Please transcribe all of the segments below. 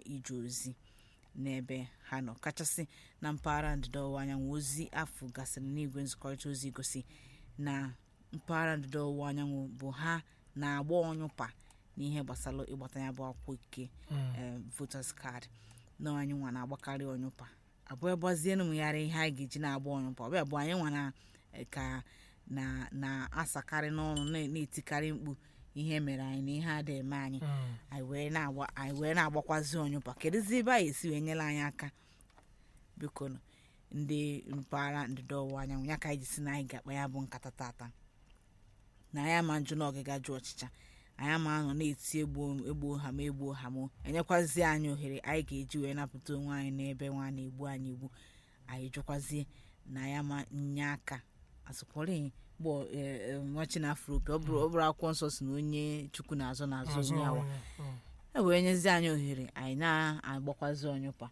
ije ozi n'ebe ha nọ kachasị na mpaghara ndịda ọwụwa anyanwụ ozi afọ gasịrị n'igwe nzikọrịta ozi gosi na mpaghara ndịda ọwụwa anyanwụ bụ ha na-agba ọnyụpa n'ihe gbasara ịgbata ya bụ akwụkwọ ike eh, voters card na anyị nwa na-agbakarị ọnyụpa abụọ gbazie na ụmụgharị ihe anyị ga-eji na-agba ọnyụpa ọbịa bụ anyị nwa na eh, ka na na-asakarị n'ọnụ na- na-etikarị mkpu ihe mere anyị na ihe ada eme anyị anyị wee na-agba anyị wee na-agbakwazi ọnyụpa kedụzi ebe anyị esi wee nyere anyị aka biko nụ, ndị mpaghara ndịda ọwụwa anyanwụ ya ka anyị ji si na anyị ga-akpa ya bụ nkata tata na anyị ama njụ n'ọgịga jụ ọchịcha anyị ama anọ na-eti egbuo egbuo ha ma egbuo ha ma enyekwazie anyị ohere anyị ga-eji wee napụta onwe anyị n'ebe nwa na-egbu anyị egbu anyị jụkwazie na ya ma nye aka asụkwọrị gbọ nwachi na afro opi ọ bụrụ ọ bụrụ akwụkwọ nsọ si na onye chukwu na-azọ na-azụ onye awa e wee nyezi anyị ohere anyị na-agbakwazi ọnyụpa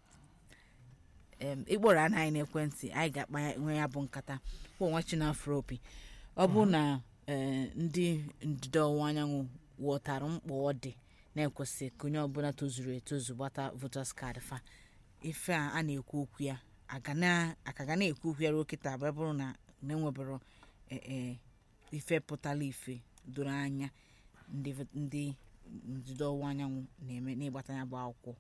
em ịkpọrọ ana anyị n'ekwentị anyị ga-akpa ya nwe ya bụ nkata bụ nwa chinafro opi ọ bụ na eh, ndị ndịda ọwụwa anyanwụ ghọtara mkpa ọ dị na-ekwesị ka onye ọbụla tozuru etozu gbata voters card fa ife a a na-ekwu okwu ya aga na- aka ga na-ekwu okwu ya ruo kịta abụọ bụrụ na na-enwebero eh, eh, ife pụtara ife doro anya ndị vo- ndị ndịda ọwụwa anyanwụ na-eme n'ịgbata ya bụ akwụkwọ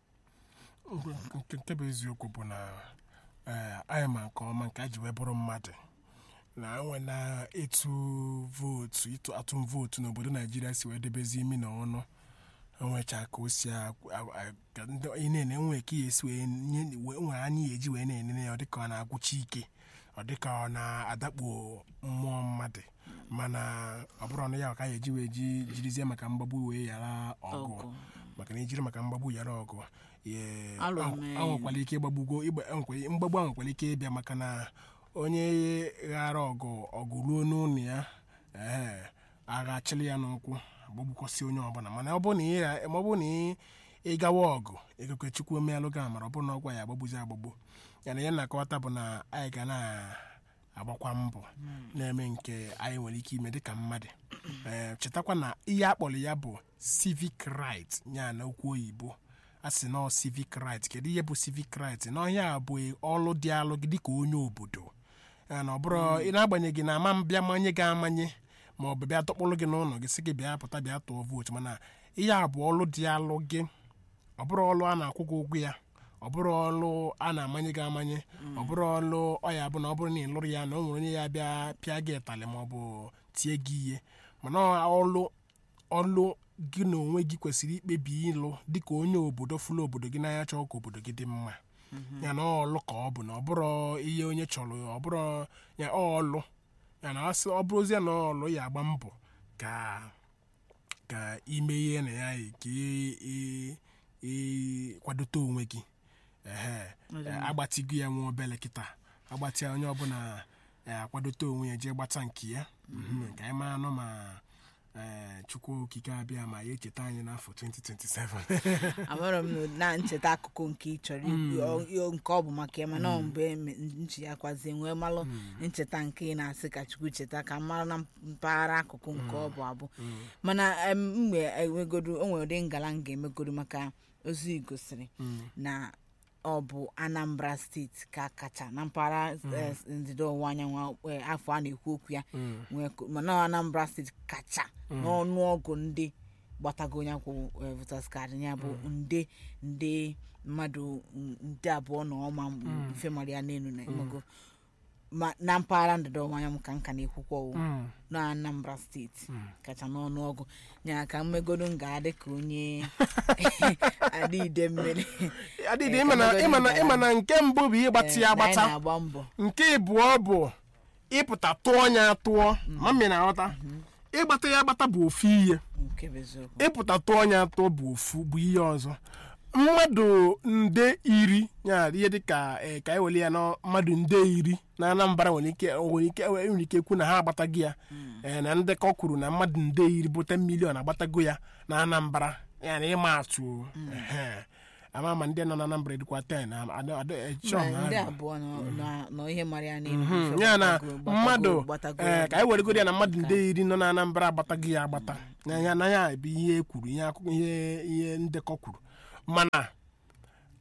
nke nke bụ eziokwu bụ na ee, anyị ma nke ọma nke a ji wee bụrụ mmadụ na enwe na ịtụ vootu ịtụ atụm vootu n'obodo naijiria si wee debezi imi na ọnụ enwecha ka o si a- a- a- ka ndị ị na-ene enwe ka ya esi wee nye wee- nwere anya ya eji wee na-enene ya ọ dịka ọ na-agwụcha ike ọ dịka ọ na-adakpo mmụọ mmadụ mana ọ bụrụ na ya ka ya eji wee ji jirizie maka mgbagbu wee yara ọgụ ọgụ maka na ejiri maka mgbagbu yara ọgụ ye- Alụ ahụ- mee. ahụkwala ike ịgbagbugo ịgba- enwekwara- mgbagbu ahụ nwekwara ike ịbịa maka na onye ghara ọgụ ọgụ ruo n'ụlọ ya ee agha achịlị ya n'ụkwụ agbagbukọsị onye ọbụla mana ọ bụrụ na ị ra- ma ọ bụrụ na ị- ị gawa ọgụ ekekwe chukwu omealụ gị amara ọ bụrụ na ọgwa ya agbagbuzi agbagbu ya na ya na-akọwata bụ na anyị ga na-agbakwa mbọ na-eme nke anyị nwere ike ime dịka mmadụ ee chetakwa na ihe akpọrọ ya bụ civic right ya na okwu oyibo a sị na ọ civic right kedu ihe bụ civic right na ọhịa a bụ ọlụ dị alụ gị dịka onye obodo ya na ọ bụrụ ị na-agbanyeghị na ama bịa manye gị amanye ma ọ bụ bịa tọkpụrụ gị n'ụlọ gị sị gị bịa pụta bịa tụọ vootu mana ihe a bụ ọlụ dị alụ gị ọ bụrụ ọlụ a na-akwụ gị ụgwọ ya ọ bụrụ ọlụ a na-amanye gị amanye ọ bụrụ ọlụ ọ ya bụ na ọ bụrụ na ị lụrụ ya na o nwere onye ya bịa pịa gị ịtalị ma ọ bụ tie gị ihe mana ọlụ ọlụ gị na onwe gị kwesịrị ikpebi ịlụ dịka onye obodo fụlụ obodo gị n'anya chọọ ka obodo gị dị mma ya na ọlụ ka ọ bụ na ọ bụrụ ihe onye chọrọ ọ bụrụ ya ọlụ ya na asị ọ bụrụzie na ọlụ ya agba mbọ ka ka ime ihe na ya ka ị- ị- ị kwadote onwe gị ehe agbatigo ya nwa obele kịta agbatị ya onye ọbụla eh, akwadote onwe ya jee gbata nke ya Mhm, ka anyị mara anụ ma eh, chukwu okike abịa ma ya echeta anyị n'afọ 2027 amara m na ncheta akụkụ nke ị chọrọ ikwu ọ- ọ- nke ọ bụ maka ya mana ọ mgbe eme- nchi ya kwazie nwee malụ ncheta nke ị na-asị ka chukwu cheta ka mara na mpaghara akụkụ nke ọ bụ abụ mana em, mgbe enwegodo o nwere ụdị ngala m ga-emegodo maka ozi gosiri na ọ bụ anambra steeti ka kacha na mpaghara eh, ndịda ọwụwa anyanwụ eh, afọ a na-ekwu okwu ya nwee ko- mana anambra steeti kacha n'ọnụọgụ ndị gbatago onye akwụ voters card ya bụ nde nde mmadụ mm, nde abụọ na ọma m- ife mara ya n'elu na ịmago ma na mpaghara ndịda ọwụwa anyanwụ ka nka na-ekwukwa o Mm. na anambra steeti kacha n'ọnụọgụ ya ka mmegodo m ga-adị ka onye adịide mmiri adịdị Eh, ịma na- ka ịma na mmegodo ịma na nke mbụ bụ ịgbatị ya Eh, na anyị agbata na-agba mbọ nke ịbụọ bụ ịpụta tụọ ya tụọ mami na-aghọta ịgbata ya agbata bụ ofu ihe nke bụ eziokwu ịpụta tụọ ya atọ bụ ofu bụ ihe ọzọ mmadụ nde iri ya ihe dịka eh, ka e were ya na mmadụ nde iri na anambra nwere ike nwere ike nwere ike ekwu na ha agbatago ya Eh, na ndekọ kwuru na mmadụ nde iri bụ 10 milion agbatago ya na anambra ya na ịma atụ o. Ehe. ama ma ndị nọ na anambra dịkwa 10 na- ada- ada- eh, chọọ Ma na ndị ha- abụọ nọ- nọ- nọ ihe mara ya n'elu Mhm, ife ya na gbatago- gbatago- mmadụ gbatago ee ya ka anyị weregoro ya na mmadụ nde iri nọ na anambra agbataghị ya agbata na ya na ya bụ ihe e kwuru ihe akụkọ ihe ihe ndekọ kwuru mana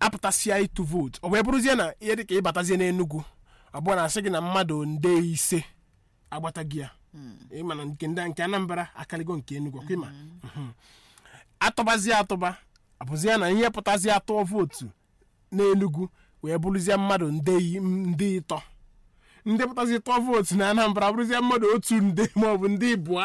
apụtasịa ịtụ vootu ọ wee bụrụzie na ihe dịka ịbatazie n'enugwu ọ bụrụ na asị gị na mmadụ nde ise agbata gị ya ịma na nke ndị nke anambra akaligo nke enugwu ọkwa ịma Mhm. atụbazie atụba abụzie na ihe pụtazie atụọ vootu n'enugwu wee bụrụzie mmadụ nde i- ndị ịtọ ndị pụtazi tụọ vootu na anambra bụrụzie mmadụ otu nde maọbụ ndị ịbụa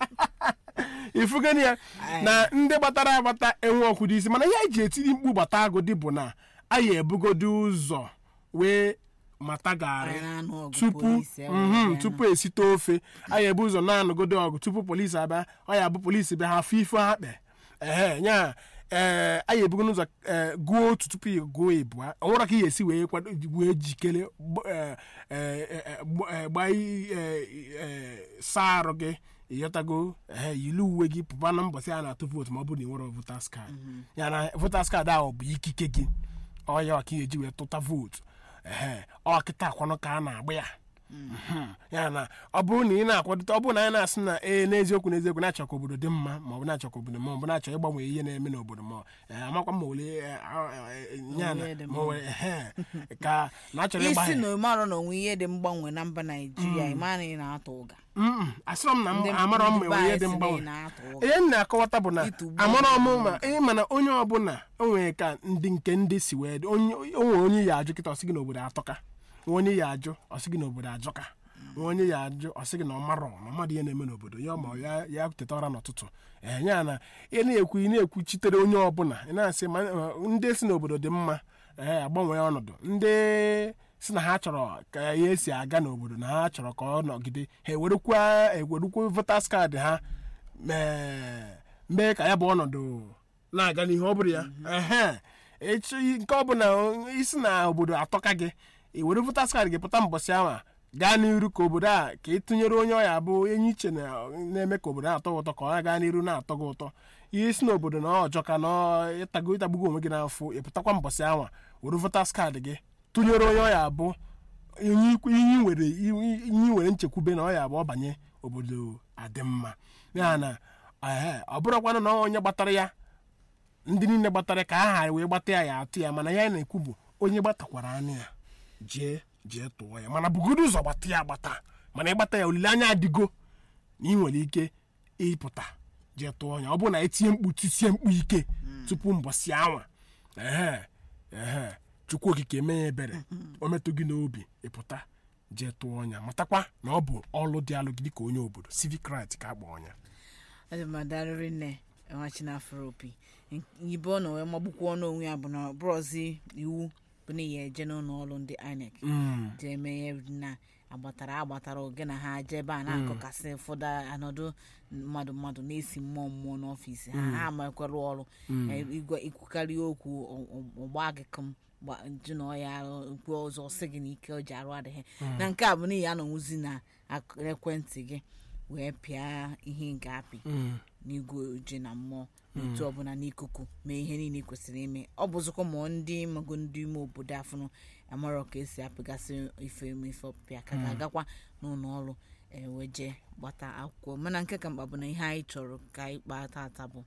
ifugani ya na ndị gbatara agbata enwe ọkụ dị isi mana ihe anyị ji etiri mkpu gbata agụdị bụ na anyị ebugodo ụzọ wee mata garị Anyị na-anụ ọgụ tupu polisi, e wee mhm, bịa tupu esite ofe anyị ebu ụzọ na-anụgodo ọgụ tupu polisi abịa ọ ya bụ polisi bịa ha afọ ife ha kpe ehe nya ee anyị ebugo n'ụzọ ee, gụọ otu tupu ị gụọ ịbụa ọ nwere ka ị ga-esi wee kwado wee jikere gb- ee, ee, ee, gb- ee, gbaa i- ee, ee, saa arụ gị ịghọtago ehe yiri uwe gị pụba na mbọsị a na-atụ vootu ma ọ bụrụ na ị nwere votas kaadị ya na votas kaadị ahụ bụ ikike gị ọ ya ka ị ga-eji wee tụta vootu ehe ọ kịta akwanụ ka a na-agba ya Mhm. ya na ọ bụrụ na ị na-akwadote ọ bụrụ na anyị na-asị na ee n'eziokwu n'eziokwu na-achọ ka obodo dị mma ma ọ bụ na-achọ ka obodo ma ọ bụ na-achọ ịgbanwe ihe na-eme n'obodo ma ee, amakwa ma ole ee, a- ee, ya na ihe dị ma o nwere ehe ka na-achọrọ ịgba isi ya na ịmarọ na onwe ihe dị mgbanwe na mba naijiria ịma na ị na-atụ ụga Mm, asịrọ m na m Ndị- amarọ m ndị ma ihe be dị anyị si na ị mgbanwe na-atụ ụga ihe m na-akọwata bụ na Ịtụgbu amarọ m mmadụ. ma ihe mana onye ọbụla o nwere ka ndị nke ndị si wee dị onye o nwere onye ya ajụ kịta ọsị gị n'obodo atọka nwa onye ya ajụ ọsị gị n'obodo ajọka nwa onye ya ajụ ọsị gị na ọ marọ na mmadụ ihe na-eme n'obodo ya ma ya ya teta ụra n'ụtụtụ ee ya na ị na-ekwu ị na-ekwuchitere onye ọbụla ị na-asị ma ma ndị si n'obodo dị mma ee agbanwee ọnọdụ ndị si na ha chọrọ ka ya esi aga n'obodo na ha chọrọ ka ọ nọgide ha ewerekwa ewerukwa votas kaadị ha mee mee ka ya bụ ọnọdụ na-aga n'ihu ọ bụrụ ya ehe echi nke ọbụla isi na obodo atọka gị i were votas kaadị gị pụta mbọsị ahụ gaa n'iru ka obodo a ka ị tụnyere onye ọya bụ enyi iche na- na-eme ka obodo na-atọ gị ụtọ ka ọ gaa n'iru na-atọ gị ụtọ ihe si n'obodo na ọjọọ ka na ọ ịtago ịtagbugo onwe gị n'afọ ịpụtakwa mbọsị ahụ were votas kaadị gị tụnyere onye ọya bụ ihe ikwu- ihe nwere ihe nwere nchekwube na ọ ya bụ ọ banye obodo adị mma ya na ehe ọ bụrụkwanụ na onye gbatara ya ndị niile gbatara ka aha wee gbata ya ya atụ ya mana ya na-ekwu bụ onye gbatakwara anụ ya jee jee tụọ ya mana bugodo ụzọ gbata ya agbata mana ịgbata ya olileanya adịgo na ị nwere ike ịpụta jee tụọ ya ọ bụrụ na etinye mkpu tisie mkpu ike tupu mbọsị anwa ehe ehe chukwu okike mee ya ebere o metụ gị n'obi ịpụta jee tụọ ọnya matakwa na ọ bụ ọlụ dị alụ gị dịka onye obodo civic right ka akpọ ọnya adịmadarịrị nne enwachinafro opi ibe ọ na wee magbukwa ọnụ onwe ya bụ na bụrọzi iwu bụ na ya eje n'ụlọ ọrụ ndị inec jee eme ihe na agbatara agbatara oge na ha jee ebe a na-akọkasị ụfọdụ anọdụ mmadụ mmadụ na-esi mmụọ mmụọ n'ọfịs ha ha amakwara ọrụ Eh, igwe ikwukarị okwu ọ- ọ- ọgba gị kụm gba- jụ na ọ ya okwu ọzọ sị gị na ike o ji arụ adịghị na nke a bụ n'ihi anọnwụzi na ak- ekwentị gị wee pịa ihe nke apị n'igwe ojii na mmụọ n'otu ọbụla n'ikuku mee ihe niile ị kwesịrị ime ọ bụzikwa ma ndị mago ndị ime obodo afụnụ amarọ ka esi apịgasị ife eme ife ọpịa ka ga-agakwa n'ụlọ ọrụ ewe jee gbata akwụkwọ mana nke ka mkpa bụ na ihe anyị chọrọ ka anyị kpaa tata bụ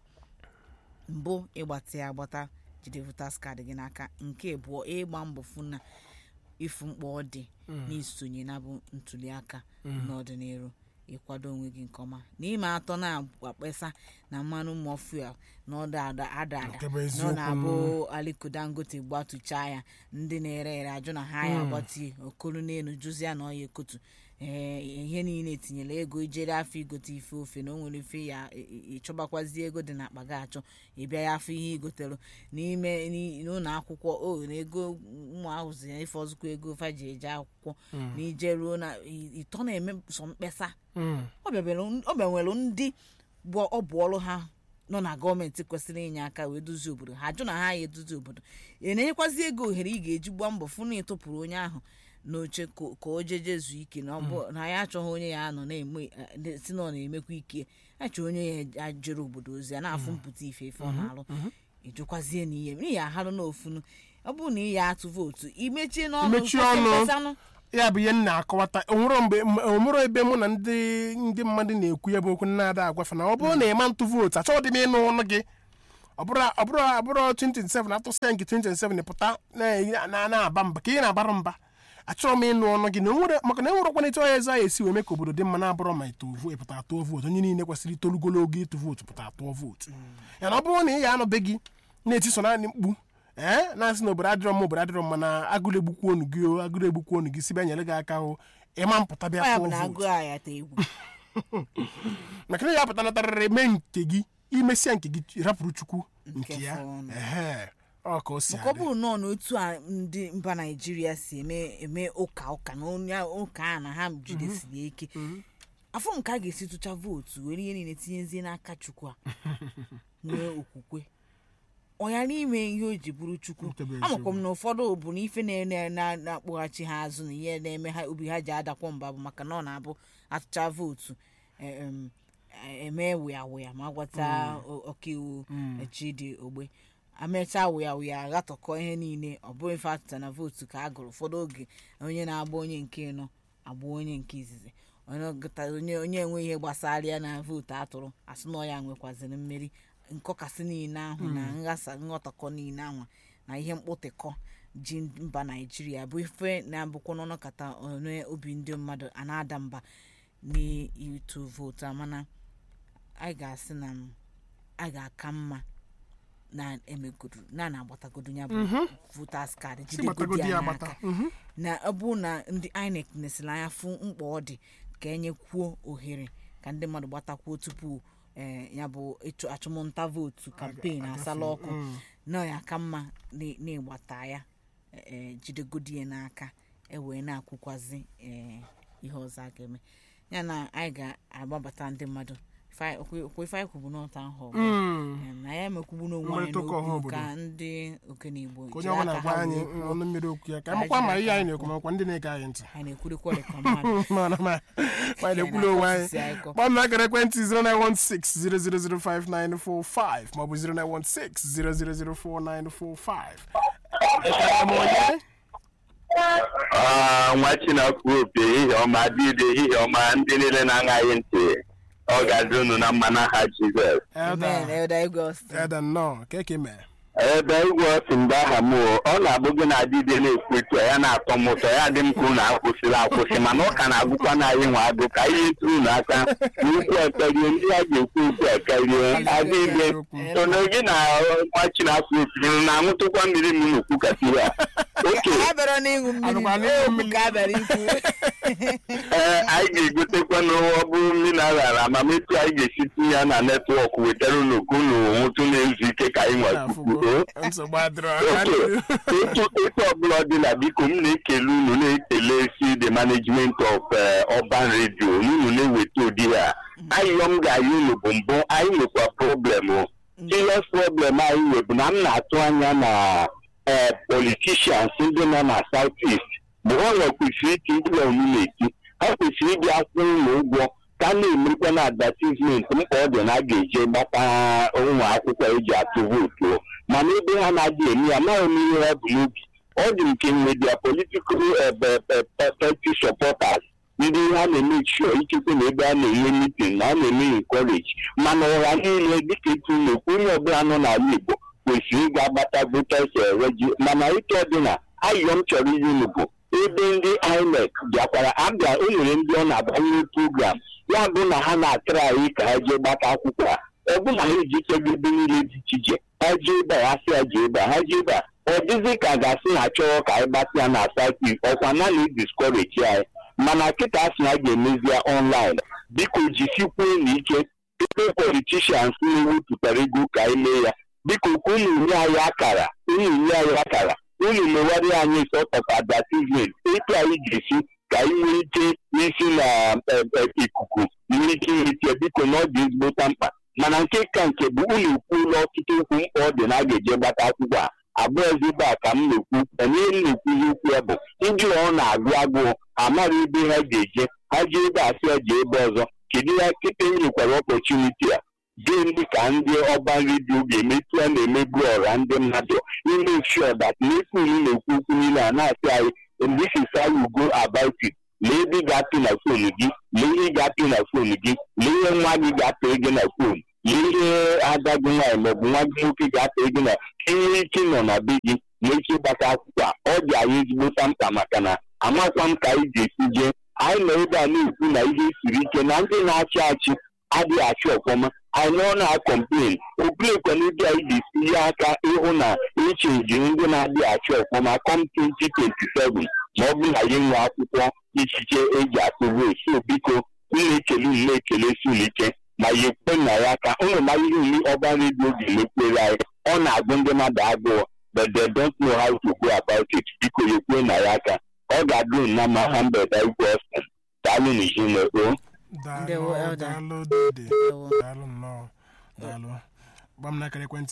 mbụ ịgbata ya agbata jide votas kaadị gị n'aka nke abụọ ịgba mbọ fụ na ịfụ mkpa ọ dị n'isonye na bụ ntuliaka n'ọdịnihu ịkwado onwe gị nke ọma n'ime atọ na-akpesa na mmanụ mmụọ fuel na ọda ada ada ada Nke bụ na ọ eziokwu. na-abụ aliko dangote gbatuchaa ya ndị na-ere ere ajụ na ha ya agbatie okolu n'elu jụzia na ọya ekotu ee ihe niile etinyela ego ijere afọ igote ife ofe na o nwere ife ya ị- ị- ịchọbakwazi ego dị n'akpa gị achọ ịbịa ya afọ ihe igotere n'ime n'i- n'ụlọ akwụkwọ o na ego ụmụ ahụzi ya ife ọzụkwa ego fa ji eje akwụkwọ na ije ruo na ị- ịtọ na-eme sọ mkpesa ọ bịabere- ọ bịanwere ndị bụ ọ bụ ọrụ ha nọ na gọọmenti kwesịrị inye aka wee duzie obodo ha jụ na ha ya eduzi obodo ị na-enyekwazi ego ohere ị ga-eji gbaa mbọ fụ na ịtụpụrụ onye ahụ n'oche ka ka o jeje zuo ike na ọ bụ na ya achọghị onye ya nọ na-eme eh, si na ọ na-emekwa ike achọ onye ya ajere obodo ozi ya na-afụ mpụta ife ife ọ na-alụ ịjụkwazie na ihe n'ihi aharụ n'ofunu ọ bụrụ na ị ya atụ vootu imechie n'ọnụ Imechie kwụsị ọnụ. mkpesanụ. ya bụ ihe m na-akọwata onwero mgbe onwero ebe mụ na ndị ndị mmadụ na-ekwu ya bụ okwu na-ada agwafe na ọ bụrụ na ịma ntụ vootu achọghị m ịnụ ọnụ gị ọbụrụ ọbụrụ abụrụ 2027 atụsịa nke 2027 pụta na- na- na-aba mba ka ị na-abara mba achọrọ m ịnụ ọnụ gị na onwere maka na enwerekwana etu ọya eze anyị esi wee mee ka obodo dị mma na-abụrọ ma ịtụ vo- ịpụta atụọ vootu onye niile kwesịrị itolugolo ogo ịtụ vootu pụta atụọ vootu ya na ọ bụrụ na ị ga-anọbe gị na-etiso naanị mkpu ee na-asị na obodo adịrọ mma obodo adịrọ mma na agụrụ egbukwu onu gị o agụrụ egbukwu onu gị si bịa nyere gị aka o ịma mpụta bịa ọ ya bụ tụọ na vootu agụ a ya ta egwu maka na ya pụta natarịrị mee nke gị imesịa nke gị rapụrụ chukwu nke Nke ya fọnụ. ehe ọ ka o si maka ọ adị bụrụ nọọ n'otu a ndị mba naijiria si eme eme ụka ụka na onye ụka a na ha jidesiri ike afọ nke a ga-esi tụcha vootu were ihe niile tinyezie n'aka chukwu a nwee okwukwe ọ ya n'ime ihe o ji bụrụ chukwu Nke bụ amakwa m na ụfọdụ bụ na ife na- na- na- na-akpọghachi ha azụ na ihe na-eme ha obi ha ji adakwa mba bụ maka na ọ na-abụ atụcha vootu em, eme wụya wụya ma gwata o- ọkaiwu chidi ogbe amecha wụya wụya aghatọkọ ihe niile ọ bụrụ ife atụta na vootu ka a gụrụ ụfọdụ oge onye na-agba onye nke nọ agba onye nke izizi onye gụta- onye onye enwe ihe gbasara ya na vootu atụrụ asị na ọ ya nwekwaziri mmeri nkọkasị niile ahụ na nghasa nghọtakọ niile ahụ na ihe mkpụtịkọ ji mba naijiria bụ ife na-abụkwa n'ọnọkata onye obi ndị mmadụ a na-ada mba n'ịtụ vootu a mana anyị ga-asị na m- anyị ga-aka mma na emegodu na na-agbatagodo ya bụ voters card si jidegodi gbatagodi ya ya n'aka agbata Mhm. na ọ bụ na ndị inec nesịrị anya fụ mkpa ọ dị ka enyekwuo ohere ka ndị mmadụ gbatakwuo tupu eh, ya bụ ịchụ achụmnta vootu kampen asala ọkụ na ya ka mma na- na-ịgbata ya eh, jidegodi ya n'aka ewee na-akwụkwazi eh, ihe ọzọ a ga-eme ya na anyị ga-agbabata ndị mmadụ Ife- okwe okwe ife anyị kwubu n'ọta ahụ Mm. na ya emekwubu n'onwe anyị Mkparịta ụka ọha n'okwu obodo. ka ndị okenye igbo ka onye jiri ọbụla aka gwa ha anyị wee kwuo. ọnụ mmiri okwu ya ka Ka amakwa ma anyị ihe anyị jiri na-ekwu aka makwa ndị na-ege anyị ntị anyị na-ekwurikwa dị ka mmadụ mana ma ma anyị na-ekwulu onwe anyị Osisi anyị kọ. kpọm na akara ekwentị 09160005945 maọbụ 09160004945 ekele m onye Ah, nwa chinakwu opi ehihie ọma dịde ehihie ọma ndị niile na-aṅaghị ntị ọ ga-adị unu na mma n'aha jizọs Amen. Elda Elder Igwe Austin. Elda nnọọ ka eke mee ebe igwe ọsị mgbe aha m o, ọ na-abụ gị na adịde na-ekwu etu a, ya na-atọ m ụtọ ya dị m ka unu akwụsịrị akwụsị mana ọ ka na-agụkwa na anyị nwa agụ ka ihe tụrụ unu aka na ukwu ekarie ndị a ga-ekwu ukwu ekarie adịde sono gị na nwa chinakwu opi unu na-aṅụtụkwa mmiri m n'okwu kasịrị a oke a bịara n'ịṅụ mmiri Anụkwa n'ịṅụ okwu mmiri. ka a bịara ikwu ee anyị ga-egotekwa n'ụwa bụrụ mineral amametu anyị ga-esi tinye ya na netwọk wetara unu ka unu nwụtụ na-ezu ike ka anyị nwakwukwuo nsogbu adịrọ oke etu etu ọbụla ọ dịla biko m na-ekele unu na-ekele si the management of eh, urban radio unu na-eweta ụdị ha ayịyọ m ga-ayị unu bụ mbụ anyị nwekwa problem o serious problem anyị nwe bụ na m na-atụ anya na eh, politicians ndị nọ na south east bụ ha nwe kwesịrị iti mkpụrụ unu na-eti ha kwesịrị ịbịa kwụ ụlọ ụgwọ ka a na-emekwa na advertisement mkpa ọ dị na a ga-eje gbata ụmụ akwụkwọ eji atụ vootu o. mana ebe ha na-adị eme ya amaghị m ihe ha bụ n'obi ọ dị nke nwe dia political party supporters ndị ha na-eme sure ikekwe na ebe a na-enwe meeting na a na-eme encourage mana ụra niile dịka etu na-ekwu onye ọbụla nọ n'ala Igbo kwesịrị ịga gbata voters eh, regi mana ike ọdịna ayọ m chọrọ iyi unu bụ ebe ndị INEC bịakwara abịa o nwere ndị ọ na-abanye program ya bụ na ha na-atara anyị ka ha jee gbata akwụkwọ a ọ bụ na ha ejichego ebe niile dị iche iche ha jee ebe a ha sị ya jee ebe a ha jee ebe a ọ dịzị ka a ga-asị na chọrọ ka anyị gbatị ya na sati ọkwa na na diskọreji anyị mana kịta asị na a ga-emezi ya ọnlaịn biko jisikwuo na ike ebe politishans na-ewepụtara ego ka anyị mee ya biko ka unu nye anyị akara unu nye anyị akara unu mewara anyị sort of advertisement etu anyị ga-esi ka anyị nwee ike n'isi na eh, eh, ikuku nwee ike inweta ya biko na ọ dị ezigbo mkpa mana nke ka nke bụ unu ekwuola ọtụtụ okwu mkpa ọ dị na a ga-eje gbata akwụkwọ a abụọ ezigbo a ka m na-ekwu onye m na-ekwuzi okwu ya bụ ndị ọ na-agụ agụụ amara ebe ha ga-eje ha jee ebe a sị ya jee ebe ọzọ kedu ya kịta nyekwara ọpọchuniti a gịnị ka ndị ọban redio ga-emetụ a na-emebu ọra ndị mmadụ ime sure that n'efu unu na-ekwu okwu niile a na-asị anyị this is how you go about it lee ebe ị ga-apị na fonu gị lee ihe ị ga-apị na fonu gị lee ihe nwa gị ga-apị gị na fonu ihe ada gị nwaanyị maọbụ nwa gị nwoke ga-ata ego na enwere ike nọ na be gị na ike ịgbata akwụkwọ a ọ dị anyị ezigbo mkpa maka na amakwa m ka anyị ga-esi jee anyị nọ ebe a na-ekwu na ihe siri ike na ndị na-achị achị adịghị achị ọfọma anyị nọ na-akọmplen obiekwa na ebe anyị ga-esi ihe aka ịhụ na echenji ndị na-adịghị achị ọfọma kọm 2027 ma ọ bụrụ na ya nwe akwụkwọ ichiche eji atụ vootu so biko m na-ekele unu na-ekele sulike ma ya ekwe na ya aka ụnụ mara ihe uli ọba redio ga-emekwere anyị ọ na-agụ ndị mmadụ agụụ but they don't know how to go about it biko ya ekwe na ya aka ọ ga-adụ na ma ha mgbede igwe ọsọ daalụ na izinekpo Ndewo, daalụ Elder. daalụ dede Ndewo. daalụ nnọọ daalụ gba m n'akara ekwentị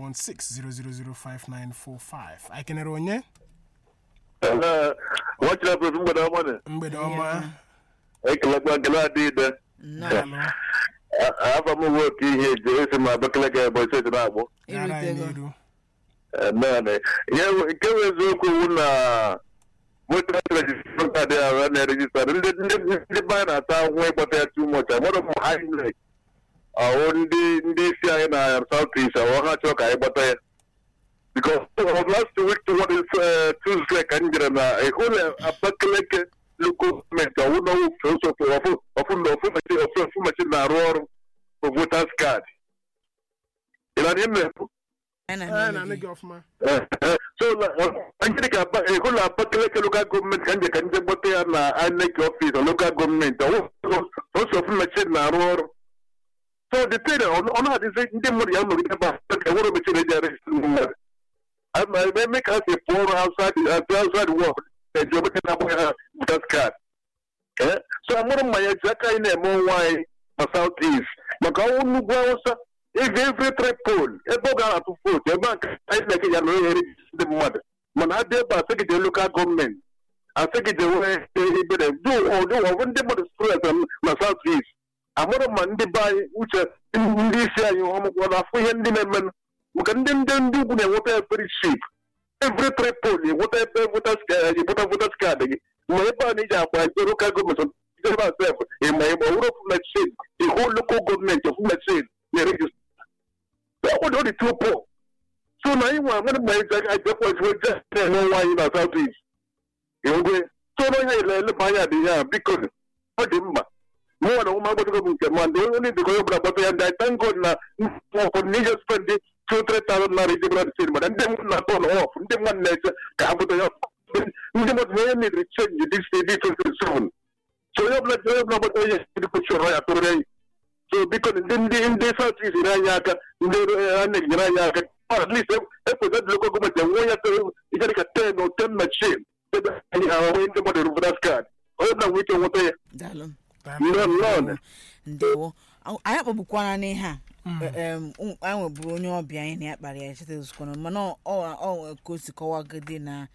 09160005945 anyị kenere onye nwachara prọf mgbede ọma na mgbede ọma ekelekwa nkele adịide nnọọ daalụ afa m nwe oke ihe eji esi m abakaleke ebe steeti na-agbụ gara anyị irutego n'iru naanị ihe nke bụ eziokwu wu na moto adị ahụ na-erejista ndị ndị ndị be anyị na-ata ahụhụ ịgbata ya too much amara m inec ọwụ ndị ndị isi anyị na south east ọwụ ha chọrọ ka anyị gbata ya because of last week to what is uh, Tuesday ka m jere na ịhụ na Abakaliki local gọọmenti ọwụ na ọwụ ọfụ ọfụ na ọfụ machine ọfụ ọfụ machine na-arụ ọrụ for voters card ị na ihe na-ekwu anyị anyị na-anụ na-anụ gị gị ọfụma so anyị ka ego na abakaleke lokal gọọmenti ka nje ka nje gbata ya na INEC ọfis lokal gọọmenti ọsọ ofu mechin na-arụ ọrụ so the thing ọ na-adịzi ndị mmadụ ya nọgide ebe a ka enwere mechin eji arejista mmadụ eme ka ha si pụọ ọrụ outside outside work eji obeke na-agba ha voters card Eh, so amụrụ mmanya ji aka anyị na-eme onwe anyị na south east maka ọnwụ nnugwu awụsa eve every three poll ebe ọ ga-atụ vootu ebe a ka anyị na-eke ya na onye eri ndị mmadụ mana adị ebe asịgide lokal gọọmenti asịgide wee ibere du ọdụ ọbụ ndị mmadụ stress na south east amụrụ ma ndị be anyị uche ndị isi anyị ọmụkwọ na afụ ihe ndị na-emenụ maka ndị ndị ndị ugwu na-enweta ya very cheap every three poll enweta ebe voters card enweta voters card gị ma ebe a na iji akpa ebe lokal gọọmenti ebe a sef ịma ịma ọwụrụ ofu mechin ihu lokal gọọmenti ofu mechin na-erejista ọ dị too poor so na anyị nwa nwere mgbe anyị ajekwa ezigbo je na-eme nwa anyị na south east ngwe so na onye ele eleba anya dị ya biko ọ dị mma mụnwa na ụmụ agbatago m nke ma ndị onye dịka onye ọbụla gbata ya ndị anyị thank god na ụfọdụ na ije spend two three thousand naira iji bụla dị mana ndị mmadụ na-atọ na ọf ndị mmadụ na-eche ka ha bụta ya ndị mmadụ na onye nidiri chenji dị dị twenty seven so onye ọbụla onye ọbụla gbata ihe dịka chọrọ ya tụrụ ya so biko ndị ndị ndị south east nyere anyị aka ndị ana nyere anyị aka at least ekweta dị lokal gọọmenti enwe ya ihe dịka ten o ten machine ebe anyị ha nwee ndị mmadụ votas card onye ọbụla nwee ike nweta ya daalụ nnọọ nnọọ ndewo Ọ- anyị akpọgbukwana n'ihe a em, ụm- anyị nweburu onye ọbịa anyị na ya kpara ya cheta ozukwana mana ọ ọ- ọ ka o si kọwagide na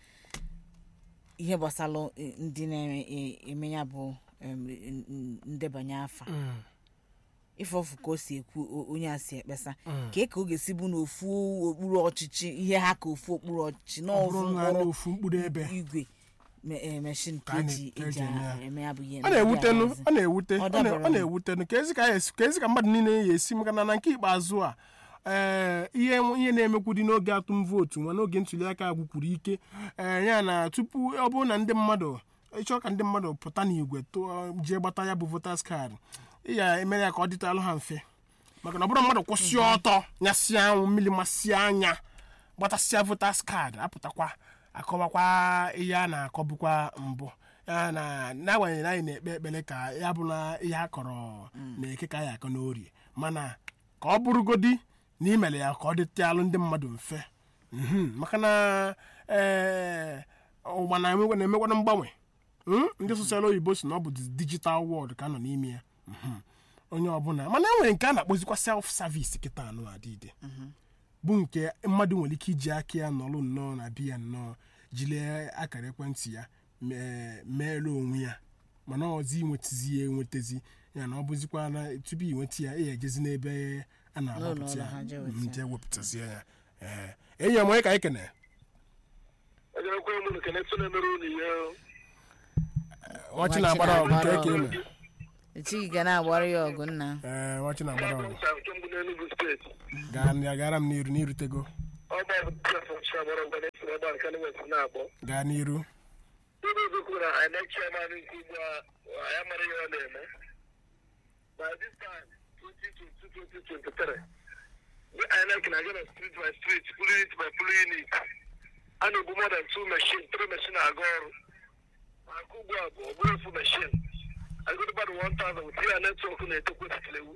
ihe gbasara eh, ndị na-eme ya bụ em, n- n- ndebanye afa ife ọfụ ka o si ekwu o- onye a si ekpesa ka ka ọ ga-esi bụ na ofu okpuru ọchịchị ihe ha ka ofu okpuru ọchịchị na ọ ofu bụrụ na mkpụrụ ofu mkpụrụ ebe igwe me- eh, meshin ka Ka a na- eji ka eji eji eme ya. eme ya bụ ihe ọ na-ewutenu ndị ọ na-ewute Ọ ọ na- dabara ọ m. na-ewutenu ka ezi ka ya esi- ka ezi ka mmadụ niile ya esi maka na na nke ikpeazụ a ee ihe ihe na-emekwu dị n'oge atụm vootu nwa n'oge ntuli aka agwụkwuru ike ee ya na tupu ọ bụrụ na ndị mmadụ ịchọ ka ndị mmadụ pụta n'igwe tụọ jee gbata ya bụ votas kaadị ị ya emere ya ka ọ dịtalụ ha mfe maka na ọ bụrụ mmadụ kwụsị ọtọ nyasịa anwụ mmiri masịa anya gbatasịa votas kaadị apụtakwa akọwakwa ihe a na-akọbukwa mbụ ya na n'agbanyeghị na anyị na-ekpe ekpere ka ya bụla ihe a kọrọ na-eke ka anyị akọ n'orie mana ka ọ bụrụgodi na imere ya ka ọ dịtịalụ ndị mmadụ mfe Mhm, maka na ee ụwa na-emekwa- na-emekwana mgbanwe Mm, ndị sosial oyibo si na ọ bụ digital world ka a nọ n'ime ya Mhm. onye ọbụla mana e nwere nke a na-akpọzikwa self service kịta anụ adịde bụ nke mmadụ nwere ike iji aka ya nọrọ nnọọ na biya nnọọ jilee akara ekwentị ya mee- meere onwe ya mana ọzi inwetazi ya enwetazi ya na ọ bụzikwa na tupu inweta ya ị ejezi n'ebe a na-agbapụta N'ụlọ ya ha jee weta mm, ya. jee wepụtazie ya ee enyi ya onye ka anyị kene ejerekwa m nke na-eso na-emere unu ihe ọchị na-agbara ọgụ nke ka eme echighị ga na-agbara ya ọgụ nna ee nwachi na-agbara ọgụ nke mbụ n'Enugu steeti gaa ya gara m n'iru n'irutego ọ bụ prefọnsi agbara ngwa na-esi ebe a nke west na-akpọ gaa n'iru ndị ọzọ kwuru na INEC chairman nke ugbu a ya mara ihe ọ na-eme by this time 2022-2023 the INEC na-aga na street by street pụrụ unit by pụrụ unit a na-ebu more than two machine three machine na-aga ọrụ maka ugbu a bụ ọ bụrụ ofu machine agụrụ mmadụ 1000 with ya netwọk na-etokwa sitilewu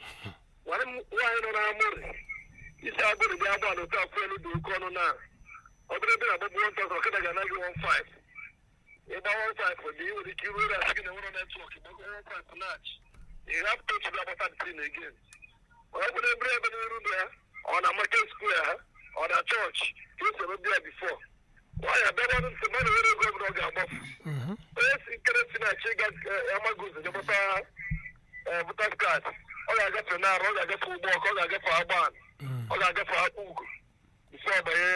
nwaanyị nọ n'amụrị isi agụrụ bịa agba na otu akwụ elu dị oke ọnụ na ọ bụrụ ebe na-agbagbu 1000 ọkada ga anaghị 15 ịgba 15 dị nwere ike iru asị gị na nwere netwọk ịgbago 15 nach you have to to agbata the thing again ọ bụrụ ebere ebe n'iru na ya ọ na market square ha ọ na chọọchị ka esi ebe bịa bifo nwaanyị abịagbadụ ntị mmadụ nwere ego ọbụla ọ ga-agbafu onye si nkere si na-achị ịga amagozi jepụta votas kaad ọ ga-agafe n'arụ ọ ga-agafe ụgbọ ọkụ ọ ga-agafe agban ọ ga-agafe akpụ ugo bifo ọbanye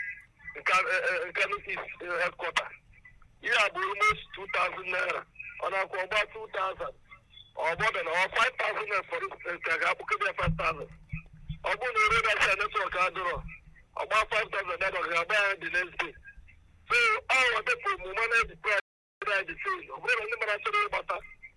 nkanu east headquarter ihe a bụ almost 2000 naira ọ na-akwụ ọgba 2000 ọgbọdọ na ọ 5000 naira for instance ka ga-akpụkebe ya 5000 ọ bụrụ na ere dasa netwọk adịrọ ọgba 5000 naira ọ ga-agba ya the next day so ọ wadepụ omume na the price dị sale ọ bụrụ na ndị mara chọrọ ịgbata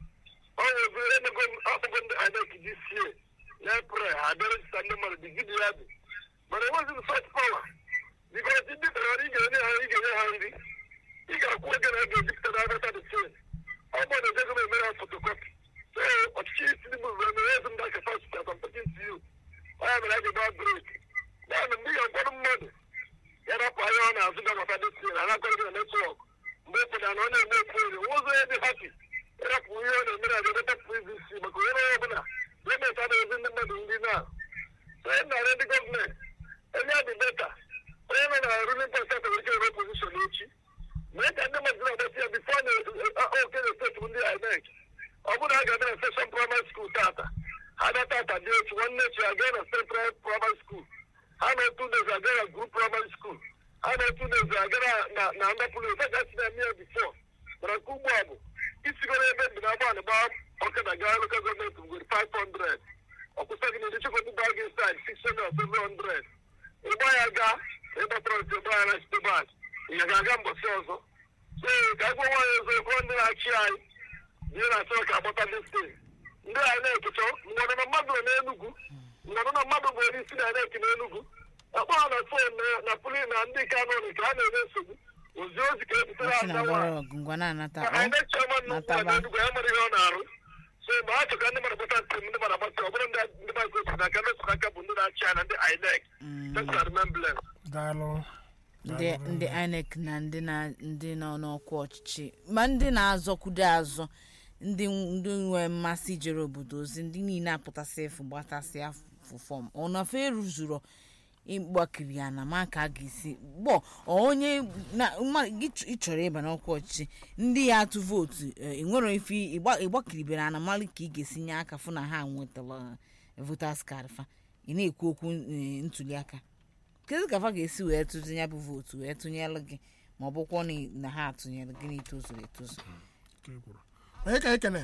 ọ nwezi emego akpụgo ndị INEC this year na April ha bịara jita ndị mmadụ dị gidi ya dị mana enweghị such power because ndị tara ị ga-enye ha ị ga-enye ha nri ị ga-akwụ ego na ego ejipụtara agata the sale ọ bụrụ na ejego na-emere ha fotokopi so ọchịchị Tinubu bụ emere ezi ndị capacity as I'm talking to you ọ ya mere a ga-ebe break ya na ndị ga-agwara mmadụ ya rapụ anya ọ na-azụ gabata the sale ha na-akwara gị na netwọk mgbe ụfọdụ na ọ na-eme ofu ori ụzọ ya dị hapi ịrapụ ihe ọ na-emere abịa beta pvc maka onye onye ọbụla gọọmenti adịghịzi ndị mmadụ ndị na onye na-arị ndị gọọmenti onye adị beta onye nọ na ruling party nwere ike ere opposition echi mee ka ndị mmadụ na-agbasi ya bifo na oke na steeti ndị INEC ọ bụrụ na a ga-abịa na seshọn praịmarị skuul tata ha na tata dị otu nwanne echi aga na steeti praịmarị skuul ha na otu ndezi aga na grup praịmarị skuul ha na-etu n'ezi agara na na ndapụrụ ofe ga si na-eme ya bifo mana nke ugbu a bụ isigoro ebe dị na agbalị gbaa ọkada gaa lokal gọọmenti nwere 500 ọkwụsa gị n'edi chekwa ndị baa gị said 600 700 ịgba ya gaa ịgbatara ntị ịgba ya na site bak ya ga-aga mbọsị ọzọ so ka agwa nwaanyị ọzọ ekwe ndị na-achị anyị ihe na-achọ ka agbata dị steeti ndị anyị na-ekechọ mgbe na mmadụ nọ n'enugwu mgbe na mmadụ bụ onye isi na na-eke n'enugwu akpọ ha na fon na puli na ndị ka nọ nke a na-enye nsogbu ozi ozi ka ebutere ọchị ha na-agbara ọgụ ngwa na-anata ọ anyị chairman nnukwu nataba na enugwu ya mara ihe ọ na-arụ so mgbe ha chọka ndị mmadụ gbata ntị ndị mmadụ agbata ọ bụrụ ndị ndị mmadụ kwesịrị n'aka ndị sụrụ aka bụ ndị na-achị anya ndị INEC tesa remembrance daalụ ndị ndị INEC na ndị na ndị nọ n'ọkwa ọchịchị ma ndị na-azọkwudo azọ ndị ndị nwee mmasị ijere obodo ozi ndị niile apụtasị efu gbatasị afụ fọm ọnọfe eruzuru ịgbakiri ya na ma ka a ga-esi gbọ onye na mma- gị ch- ị chọrọ ịba n'ọkwa ọchịchị ndị ya atụ vootu eh, enwero ife ịgba- ịgbakiribere ana mmalị ka ị ga-esi nye aka fụ na ha nwetara votas card fa ị na-ekwu okwu eh, ntuli aka kedu ka fa ga-esi wee tụzi ya bụ vootu wee tụnyelụ gị ma ọ bụkwa na- na ha atụnyere gị na itozuru etozu ka e kwuru onye ka ekene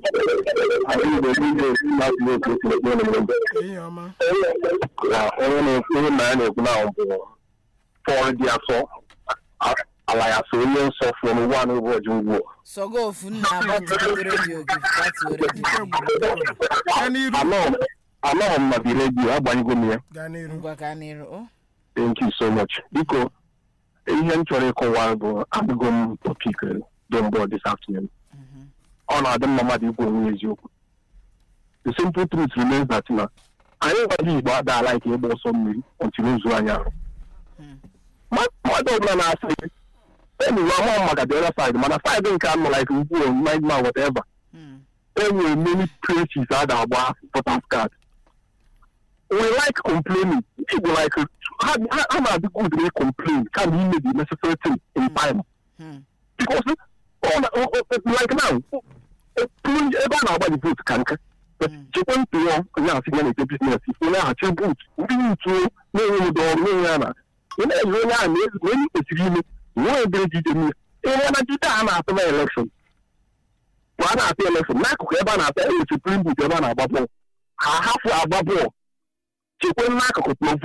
ihe ọma onye na-ekwu na ya na-ekwu na ọ bụ pọl dị asọ ala ya so onye nsọ fụrụ wan ụbọchị ugbu sọgo ofu nna agbatuo redio gị gbatuo redio nke gị. gwuru gaa n'iru anọghị m na bi redio agbanyego m ya gaa n'iru ngwa ka n'iru o thank you so much biko ihe m chọrọ ịkọwa bụ adịgo m topik dombo this afternoon ọ na-adị mma mmadụ ikwu onwe ya eziokwu the simple truth remains that na anyị gwaji igbo adaala ike ịgba ọsọ mmiri ọtiri ozu anyị ahụ Ma- mmadụ ọbụla na-asị enyi ya ama maka the other side mana side nke anọ like ugwu mind man whatever Hmm. enwere many places a ga-agba voters card we like complaining igbo like ha ha- ha na-adị good wey complain kama ime the necessary thing in time Hmm. because ọ na- o- o- like now o- o- ebe a na-agba the vote ka nke chekwa ntụ ya onye asị ya na-ete biznes onye ahụ chee vote ndị ntuo na-enwe ụdọ ọrụ na-enwe ya na ị na-eji onye ahụ na ezi onye kwesịrị ime nwee ebere ji ije mmiri ihe na jide a na-atụ na elekshọn ma a na-ata elefon n'akụkụ ebe a na-ata enwe suprim but ebe a na-agba bọọlụ ha hafụ agba bọọlụ chekwe n'akụkụ provo